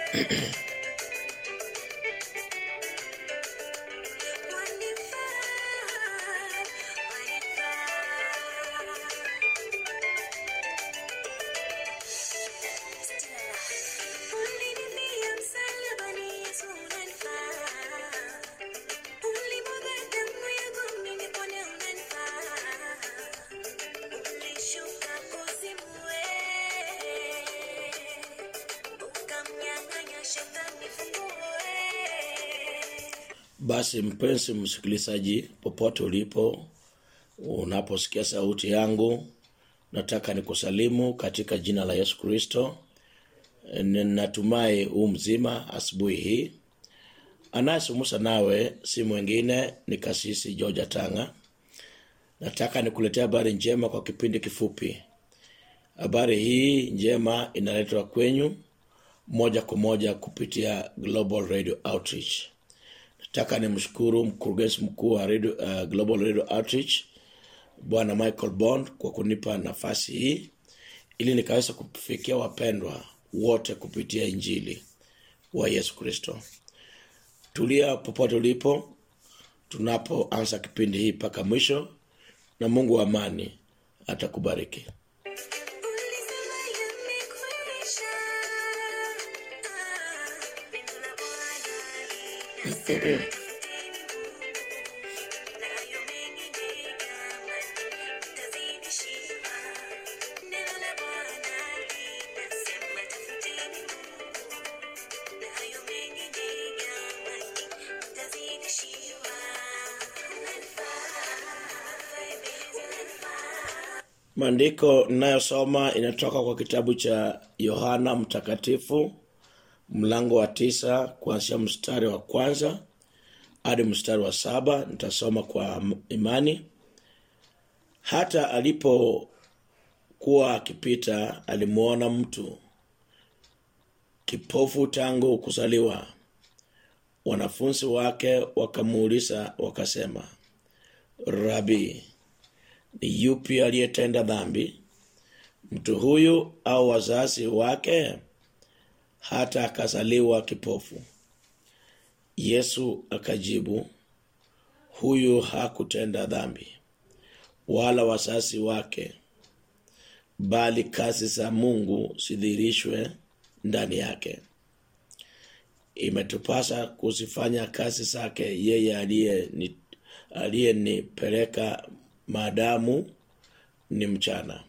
Basi mpenzi msikilizaji, popote ulipo, unaposikia sauti yangu, nataka nikusalimu katika jina la Yesu Kristo. Natumai huu mzima asubuhi hii. Anayesumusa nawe si mwingine ni kasisi George Tanga. Nataka nikuletea habari njema kwa kipindi kifupi. Habari hii njema inaletwa kwenyu moja kwa moja kupitia Global Radio Outreach. Nataka nimshukuru mkurugenzi mkuu wa radio, uh, Global Radio Outreach Bwana Michael Bond kwa kunipa nafasi hii ili nikaweza kufikia wapendwa wote kupitia Injili wa Yesu Kristo. Tulia popote ulipo tunapoanza kipindi hii mpaka mwisho, na Mungu wa amani atakubariki. Maandiko ninayosoma inatoka kwa kitabu cha Yohana Mtakatifu mlango wa tisa kuanzia mstari wa kwanza hadi mstari wa saba. Nitasoma kwa imani. Hata alipokuwa akipita, alimwona mtu kipofu tangu kuzaliwa. Wanafunzi wake wakamuuliza wakasema, Rabi, ni yupi aliyetenda dhambi, mtu huyu au wazazi wake, hata akazaliwa kipofu? Yesu akajibu, huyu hakutenda dhambi, wala wazazi wake, bali kazi za Mungu zidhihirishwe ndani yake. Imetupasa kuzifanya kazi zake yeye aliyeni- aliyenipeleka maadamu ni mchana.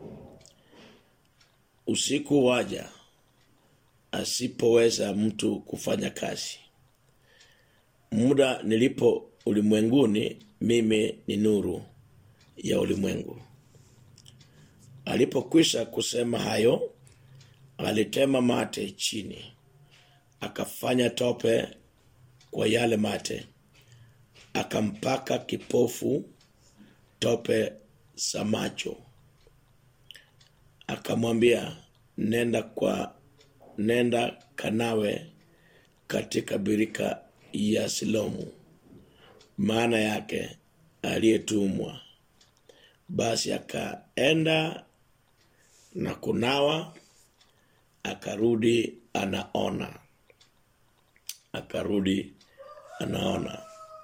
Usiku waja asipoweza mtu kufanya kazi. Muda nilipo ulimwenguni, mimi ni nuru ya ulimwengu. Alipokwisha kusema hayo, alitema mate chini, akafanya tope kwa yale mate, akampaka kipofu tope za macho, akamwambia, nenda kwa nenda kanawe katika birika ya Silomu, maana yake aliyetumwa. Basi akaenda na kunawa, akarudi anaona, akarudi anaona.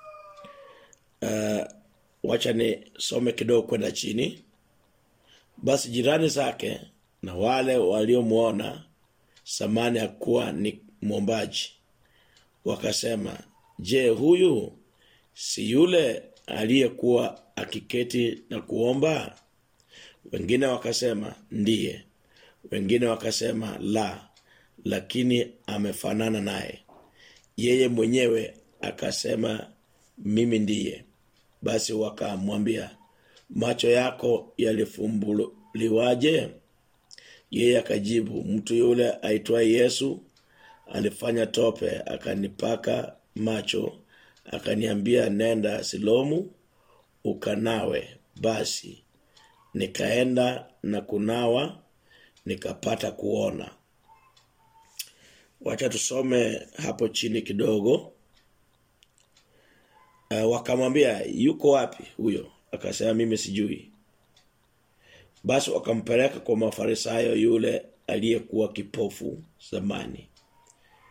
Uh, wacha nisome kidogo kwenda chini. Basi jirani zake na wale waliomwona samani ya kuwa ni mwombaji wakasema, je, huyu si yule aliyekuwa akiketi na kuomba? Wengine wakasema ndiye, wengine wakasema la, lakini amefanana naye. Yeye mwenyewe akasema mimi ndiye. Basi wakamwambia, macho yako yalifumbuliwaje? Yeye akajibu, mtu yule aitwaye Yesu alifanya tope akanipaka macho, akaniambia, nenda Silomu ukanawe. Basi nikaenda na kunawa, nikapata kuona. Wacha tusome hapo chini kidogo. Uh, wakamwambia yuko wapi huyo? Akasema mimi sijui. Basi wakampeleka kwa Mafarisayo yule aliyekuwa kipofu zamani.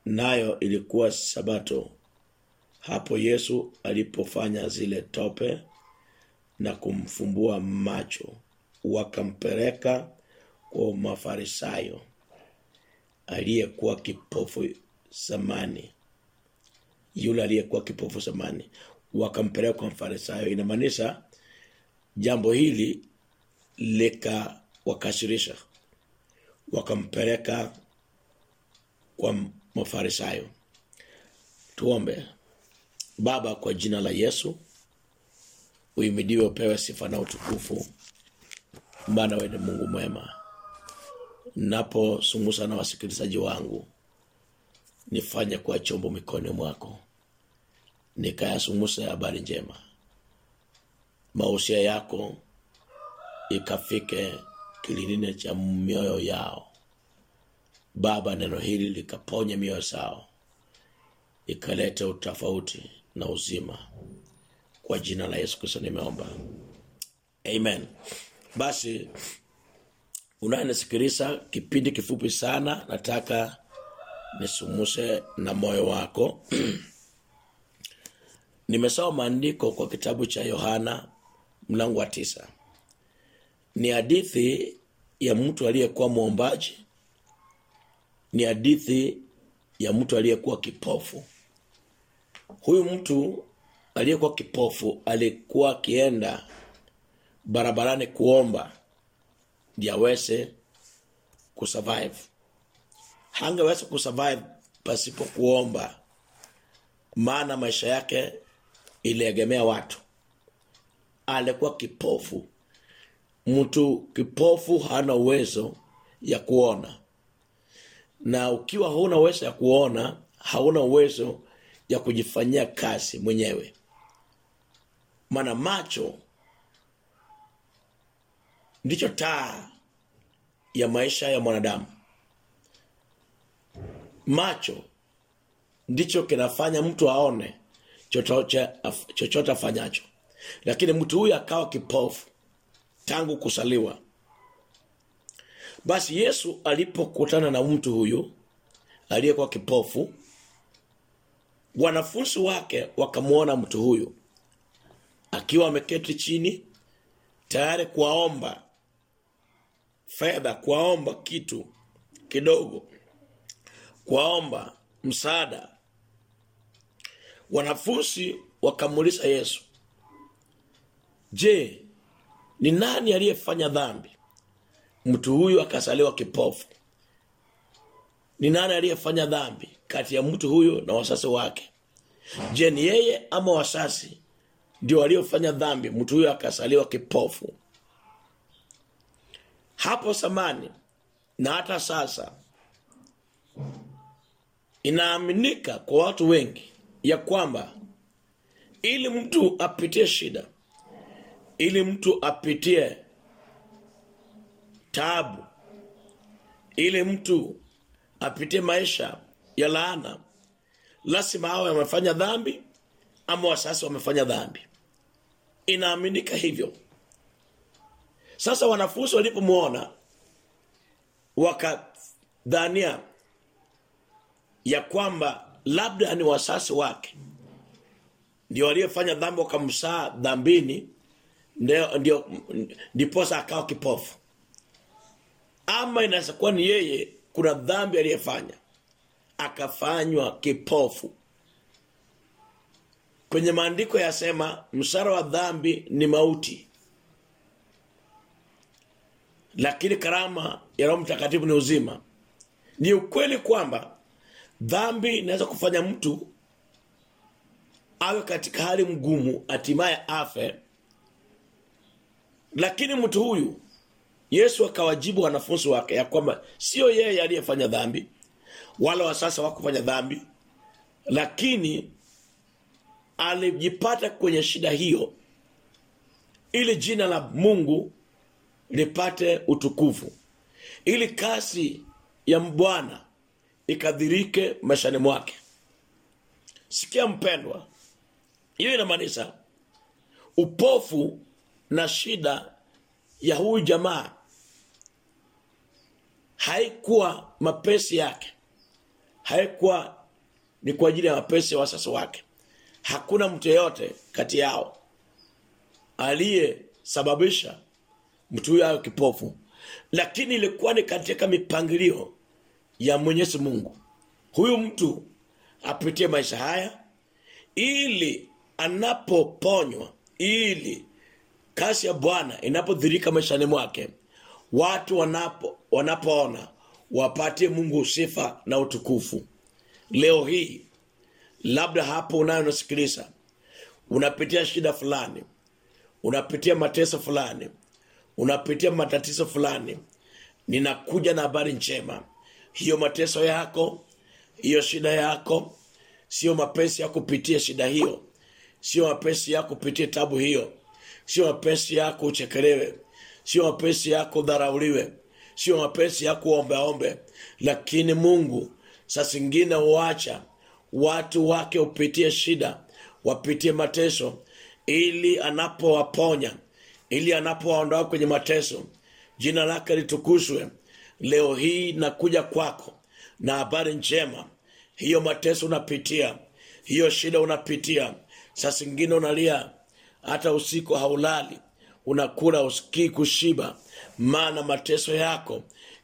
nayo ilikuwa sabato hapo yesu alipofanya zile tope na kumfumbua macho wakampeleka kwa mafarisayo aliyekuwa kipofu zamani yule aliyekuwa kipofu zamani wakampeleka kwa mfarisayo inamaanisha jambo hili likawakasirisha wakampeleka kwa mafarisayo tuombe baba kwa jina la yesu uimidiwe upewe sifa na utukufu maana wewe ni mungu mwema naposumusa na wasikilizaji wangu nifanye kuwa chombo mikononi mwako nikayasumusa habari njema mausia yako ikafike kililini cha mioyo yao baba neno hili likaponye mioyo zao ikalete utofauti na uzima kwa jina la yesu kristo nimeomba amen basi unayenisikiliza kipindi kifupi sana nataka nisumuse na moyo wako nimesoma maandiko kwa kitabu cha yohana mlango wa tisa ni hadithi ya mtu aliyekuwa mwombaji ni hadithi ya mtu aliyekuwa kipofu huyu mtu aliyekuwa kipofu alikuwa akienda barabarani kuomba ndi aweze kusurvive hangeweza kusurvive pasipo kuomba maana maisha yake iliegemea watu alikuwa kipofu mtu kipofu hana uwezo ya kuona na ukiwa huna uwezo ya kuona hauna uwezo ya kujifanyia kazi mwenyewe maana macho ndicho taa ya maisha ya mwanadamu macho ndicho kinafanya mtu aone chochote af- chochote afanyacho lakini mtu huyu akawa kipofu tangu kusaliwa basi yesu alipokutana na mtu huyu aliyekuwa kipofu wanafunzi wake wakamwona mtu huyu akiwa ameketi chini tayari kuwaomba fedha kuwaomba kitu kidogo kuwaomba msaada wanafunzi wakamuuliza yesu je ni nani aliyefanya dhambi mtu huyu akasaliwa kipofu ni nani aliyefanya dhambi kati ya mtu huyu na wasasi wake je ni yeye ama wasasi ndio waliofanya dhambi mtu huyu akasaliwa kipofu hapo zamani na hata sasa inaaminika kwa watu wengi ya kwamba ili mtu apitie shida ili mtu apitie taabu ili mtu apitie maisha ya laana lazima awe amefanya dhambi ama wasasi wamefanya dhambi inaaminika hivyo sasa wanafunzi walipomwona wakadhania ya kwamba labda ni wasasi wake ndio waliofanya dhambi wakamsaa dhambini ndio ndio ndiposa akawa kipofu ama inaweza kuwa ni yeye kuna dhambi aliyefanya akafanywa kipofu kwenye maandiko yasema msara wa dhambi ni mauti lakini karama ya roho mtakatifu ni uzima ni ukweli kwamba dhambi inaweza kufanya mtu awe katika hali mgumu hatimaye afe lakini mtu huyu yesu akawajibu wanafunzi wake ya kwamba sio yeye aliyefanya dhambi wala wasasa wakufanya dhambi lakini alijipata kwenye shida hiyo ili jina la mungu lipate utukufu ili kasi ya bwana ikadhirike maishani mwake sikia mpendwa hiyo inamaanisha upofu na shida ya huyu jamaa haikuwa mapesi yake haikuwa ni kwa ajili ya mapenzi ya wasasi wake hakuna mtu yeyote kati yao aliyesababisha mtu huyo awe kipofu lakini ilikuwa ni katika mipangilio ya mwenyezi mungu huyu mtu apitie maisha haya ili anapoponywa ili kasi ya bwana inapodhirika maishani mwake watu wanapo wanapoona wapatie mungu sifa na utukufu leo hii labda hapo unayo unasikiliza unapitia shida fulani unapitia mateso fulani unapitia matatizo fulani ninakuja na habari njema hiyo mateso yako hiyo shida yako sio mapenzi ya kupitia shida hiyo sio mapenzi ya kupitia tabu hiyo sio mapenzi yako uchekelewe sio mapenzi yako udharauliwe sio mapenzi yako uombeombe lakini mungu saa zingine huacha watu wake upitie shida wapitie mateso ili anapowaponya ili anapowaondoa kwenye mateso jina lake litukuzwe leo hii nakuja kwako na habari njema hiyo mateso unapitia hiyo shida unapitia saa zingine unalia hata usiku haulali unakula usikii kushiba maana mateso yako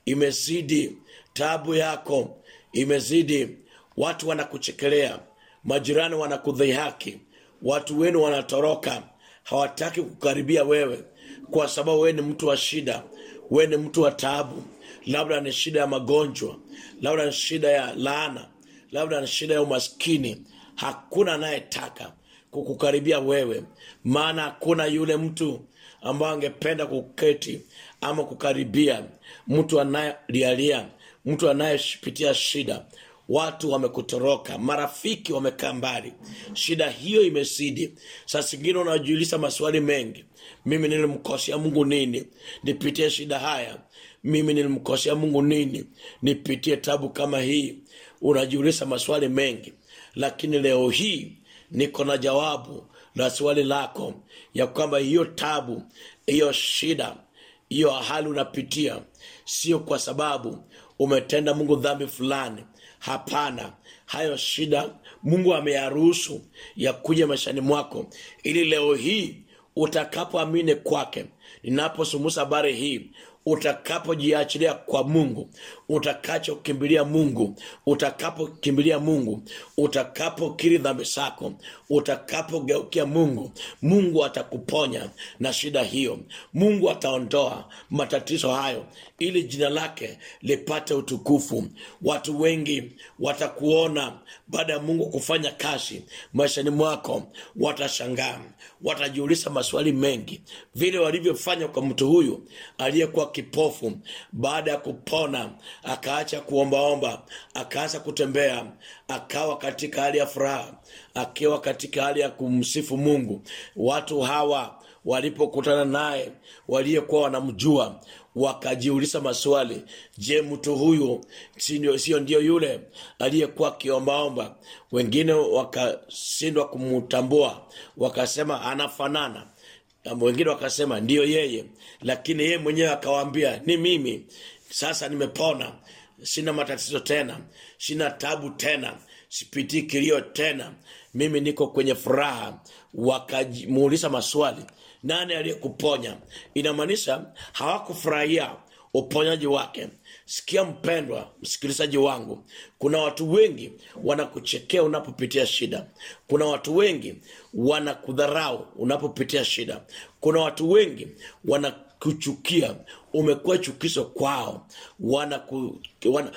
imezidi tabu yako imezidi watu wanakuchekelea majirani wanakudhihaki watu wenu wanatoroka hawataki kukaribia wewe kwa sababu wewe ni mtu wa shida wewe ni mtu wa taabu labda ni shida ya magonjwa labda ni shida ya laana labda ni shida ya umaskini hakuna anayetaka kukukaribia wewe maana hakuna yule mtu ambaye angependa kuketi ama kukaribia mtu anayelialia mtu anayepitia shida watu wamekutoroka marafiki wamekaa mbali shida hiyo imezidi saa zingine unajiuliza maswali mengi mimi nilimkosea mungu nini nipitie shida haya mimi nilimkosea mungu nini nipitie tabu kama hii unajiuliza maswali mengi lakini leo hii niko na jawabu la swali lako ya kwamba hiyo tabu hiyo shida hiyo hali unapitia sio kwa sababu umetenda mungu dhambi fulani hapana hayo shida mungu ameyaruhusu ya kuja maishani mwako ili leo hii utakapoamini kwake ninaposumusa habari hii utakapojiachilia kwa mungu utakachokimbilia mungu utakapokimbilia mungu utakapokiri dhambi zako utakapogeukia mungu mungu atakuponya na shida hiyo mungu ataondoa matatizo hayo ili jina lake lipate utukufu watu wengi watakuona baada ya mungu kufanya kazi maishani mwako watashangaa watajiuliza maswali mengi vile walivyofanya kwa mtu huyu aliyekuwa kipofu baada ya kupona akaacha kuombaomba akaanza kutembea akawa katika hali ya furaha akiwa katika hali ya kumsifu mungu watu hawa walipokutana naye waliyekuwa wanamjua wakajiuliza maswali je mtu huyu sio sio ndio yule aliyekuwa akiombaomba wengine wakashindwa kumtambua wakasema anafanana wengine wakasema ndiyo yeye lakini yeye mwenyewe akawaambia ni mimi sasa nimepona sina matatizo tena sina tabu tena sipitii kilio tena mimi niko kwenye furaha wakamuuliza maswali nani aliyekuponya inamaanisha hawakufurahia uponyaji wake sikia mpendwa msikilizaji wangu kuna watu wengi wanakuchekea unapopitia shida kuna watu wengi wanakudharau unapopitia shida kuna watu wengi wanakuchukia umekuwa chukizo kwao wanakudhihaki wana,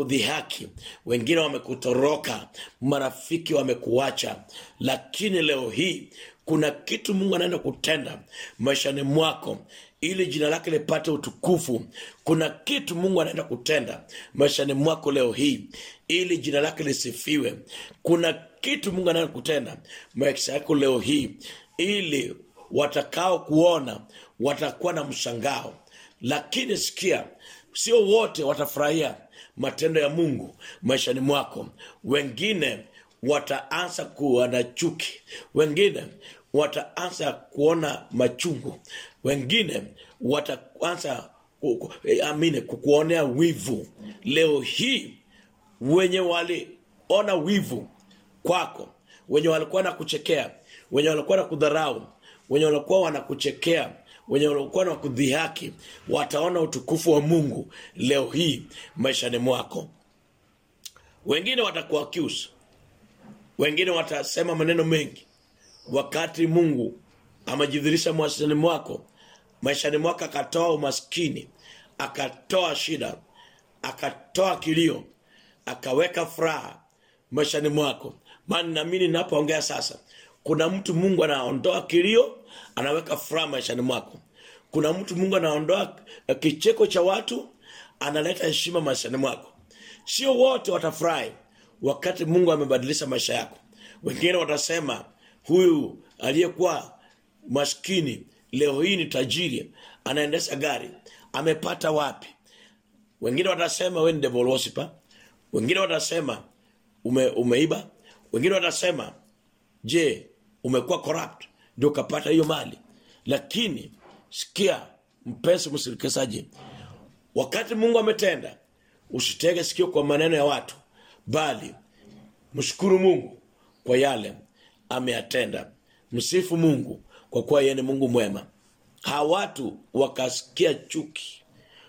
wana wengine wamekutoroka marafiki wamekuacha lakini leo hii kuna kitu mungu anaenda kutenda maishani mwako ili jina lake lipate utukufu kuna kitu mungu anaenda kutenda maishani mwako leo hii ili jina lake lisifiwe kuna kitu mungu anaenda kutenda maisha yako leo hii ili watakao kuona watakuwa na mshangao lakini sikia sio wote watafurahia matendo ya mungu maishani mwako wengine wataanza kuwa na chuki wengine wataanza kuona machungu wengine wataanza ku- ku- eh, amine kukuonea wivu leo hii wenye wali ona wivu kwako wenye walikuwa na kuchekea wenye walikuwa na kudharau wenye walikuwa wanakuchekea wenye walikuwa na kudhihaki wataona utukufu wa mungu leo hii maishani mwako wengine watakuwa accuse wengine watasema maneno mengi wakati mungu amejidhirisha maishani mwako maishani mwako akatoa umaskini akatoa shida akatoa kilio akaweka furaha maishani mwako maana naamini ninapoongea sasa kuna mtu mungu anaondoa kilio anaweka furaha maishani mwako kuna mtu mungu anaondoa eh, kicheko cha watu analeta heshima maishani mwako sio wote watafurahi wakati mungu amebadilisha maisha yako wengine watasema huyu aliyekuwa maskini leo hii ni tajiri anaendesha gari amepata wapi wengine watasema we ni devil worshiper wengine watasema ume, umeiba wengine watasema je umekuwa corrupt ndio ukapata hiyo mali lakini sikia mpenzi msirikesaji wakati mungu ametenda usitege sikio kwa maneno ya watu bali mshukuru mungu kwa yale ameyatenda msifu mungu kwa kuwa yeye ni mungu mwema hawa watu wakasikia chuki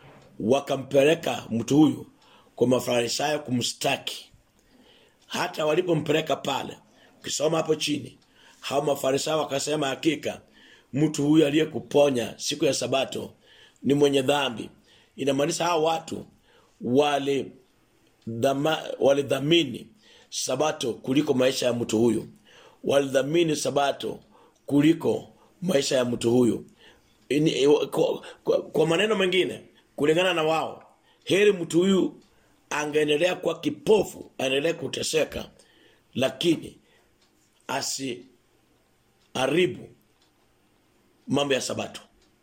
wakampeleka mtu huyu kwa mafarisayo kumstaki hata walipompeleka pale ukisoma hapo chini hao mafarisayo wakasema hakika mtu huyu aliyekuponya siku ya sabato ni mwenye dhambi inamaanisha hao watu wali dhama- walidhamini sabato kuliko maisha ya mtu huyu walidhamini sabato kuliko maisha ya mtu huyu Ini- kwa, kwa, kwa maneno mengine kulingana na wao heri mtu huyu angeendelea kuwa kipofu aendelee kuteseka lakini asiharibu mambo ya sabato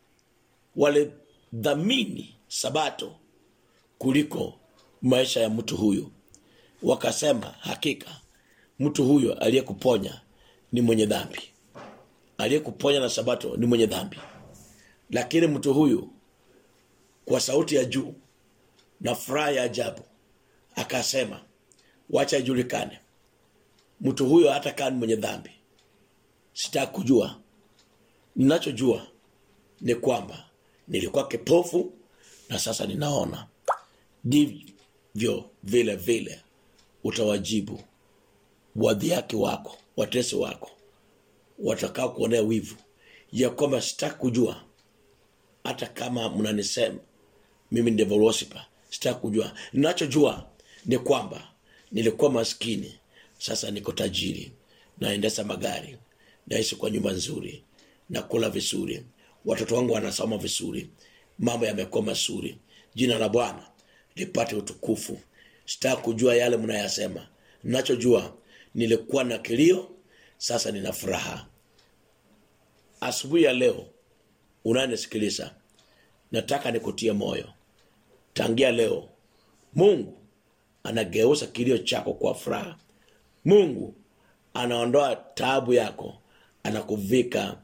walidhamini sabato kuliko maisha ya mtu huyu wakasema hakika mtu huyo aliyekuponya ni mwenye dhambi aliyekuponya na sabato ni mwenye dhambi lakini mtu huyu kwa sauti ya juu na furaha ya ajabu akasema wacha ijulikane mtu huyo hata kaa ni mwenye dhambi sitaki kujua ninachojua ni kwamba nilikuwa kipofu na sasa ninaona ndivyo vile vile utawajibu wadhiaki wako watesi wako watakao kuonea wivu ya kwamba sitaki kujua hata kama mnanisema mimi ni devil worshiper sitaki kujua ninachojua ni kwamba nilikuwa maskini sasa niko tajiri naendesha magari naishi kwa nyumba nzuri nakula vizuri watoto wangu wanasoma vizuri mambo yamekuwa mazuri jina la bwana lipate utukufu sitaki kujua yale mnayasema ninachojua nilikuwa na kilio sasa nina furaha asubuhi ya leo unanisikiliza nataka nikutie moyo tangia leo mungu anageuza kilio chako kwa furaha mungu anaondoa taabu yako anakuvika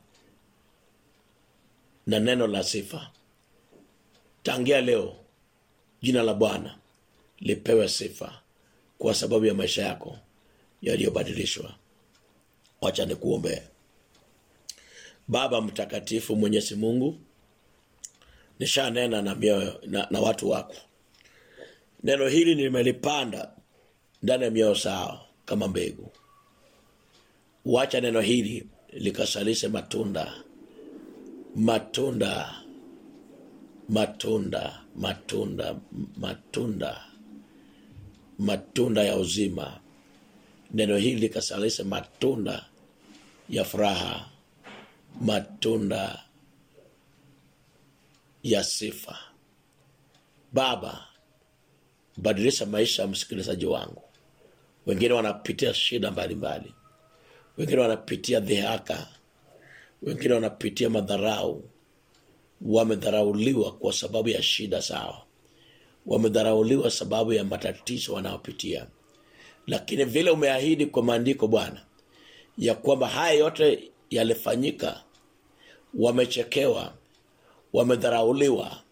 na neno la sifa tangia leo jina la bwana lipewe sifa kwa sababu ya maisha yako yaliyobadilishwa wacha nikuombee baba mtakatifu mwenyezi mungu nishanena na, mioyo, na, na watu wako neno hili nimelipanda ndani ya mioyo sao kama mbegu wacha neno hili likasalishe matunda matunda matunda matunda matunda matunda ya uzima neno hili likasalishe matunda ya furaha matunda ya sifa baba badilisha maisha ya msikilizaji wangu wengine wanapitia shida mbalimbali wengine wanapitia dhihaka wengine wanapitia madharau wamedharauliwa kwa sababu ya shida zao wamedharauliwa sababu ya matatizo wanayopitia lakini vile umeahidi kwa maandiko bwana ya kwamba haya yote yalifanyika wamechekewa wamedharauliwa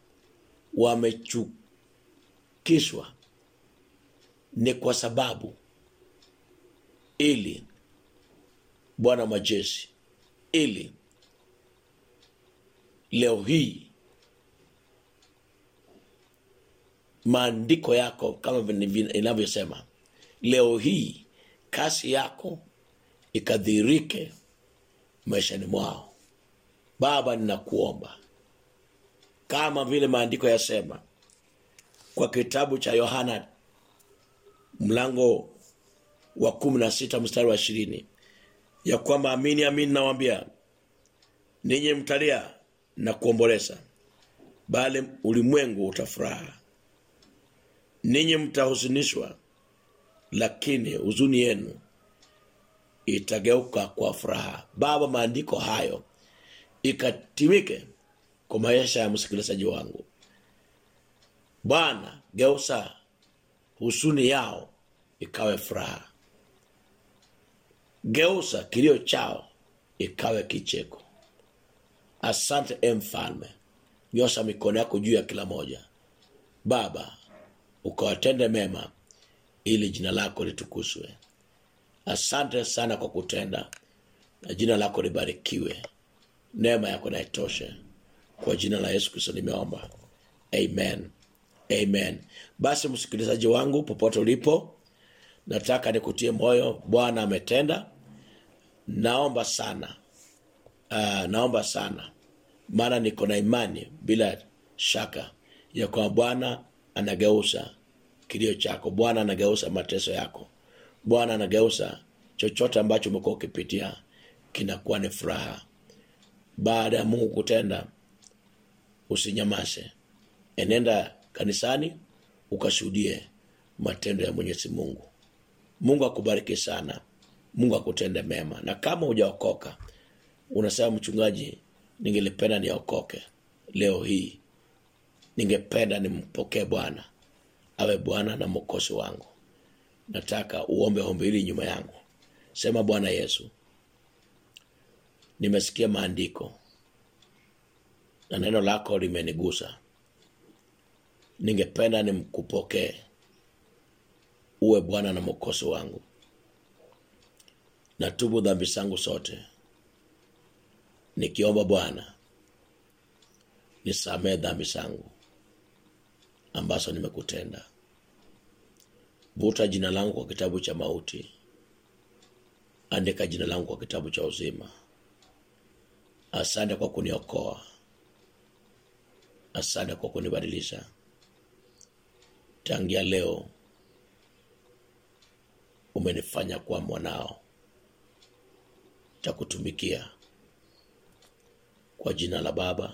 wamechukishwa ni kwa sababu ili bwana majeshi ili leo hii maandiko yako kama vile vile inavyosema leo hii kasi yako ikadhirike maishani mwao baba ninakuomba kama vile maandiko yasema kwa kitabu cha yohana mlango wa kumi na sita mstari wa ishirini ya kwamba amini amini nawambia ninyi mtalia na kuomboleza bali ulimwengu utafuraha ninyi mtahuzunishwa lakini huzuni yenu itageuka kwa furaha baba maandiko hayo ikatimike kwa maisha ya msikilizaji wangu bwana geusa husuni yao ikawe furaha geusa kilio chao ikawe kicheko asante e mfalme nyosha mikono yako juu ya kila moja baba ukawatende mema ili jina lako litukuzwe asante sana kwa kutenda na jina lako libarikiwe neema yako naitoshe kwa jina la yesu kristo nimeomba amen amen basi msikilizaji wangu popote ulipo nataka nikutie moyo bwana ametenda naomba sana uh, naomba sana maana niko na imani bila shaka ya kwamba bwana anageuza kilio chako bwana anageuza mateso yako bwana anageuza chochote ambacho umekuwa ukipitia kinakuwa ni furaha baada ya mungu kutenda usinyamase enenda kanisani ukashuhudie matendo ya mwenyezi mungu mungu akubariki sana mungu akutende mema na kama hujaokoka unasema mchungaji ningelipenda niokoke leo hii ningependa nimpokee bwana awe bwana na mokosi wangu nataka uombe ombi hili nyuma yangu sema bwana yesu nimesikia maandiko na neno lako limenigusa ningependa nimkupokee uwe bwana na mokosi wangu natubu dhambi zangu zote nikiomba bwana nisamee dhambi zangu ambazo nimekutenda vuta jina langu kwa kitabu cha mauti andika jina langu kwa kitabu cha uzima asante kwa kuniokoa asante kwa kunibadilisha tangia leo umenifanya kuwa mwanao takutumikia kwa jina la baba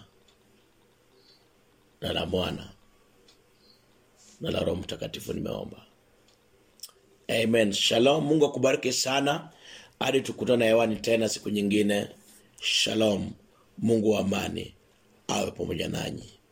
na la mwana na la roho mtakatifu nimeomba amen shalom mungu akubariki sana hadi tukutana hewani tena siku nyingine shalom mungu wa amani awe pamoja nanyi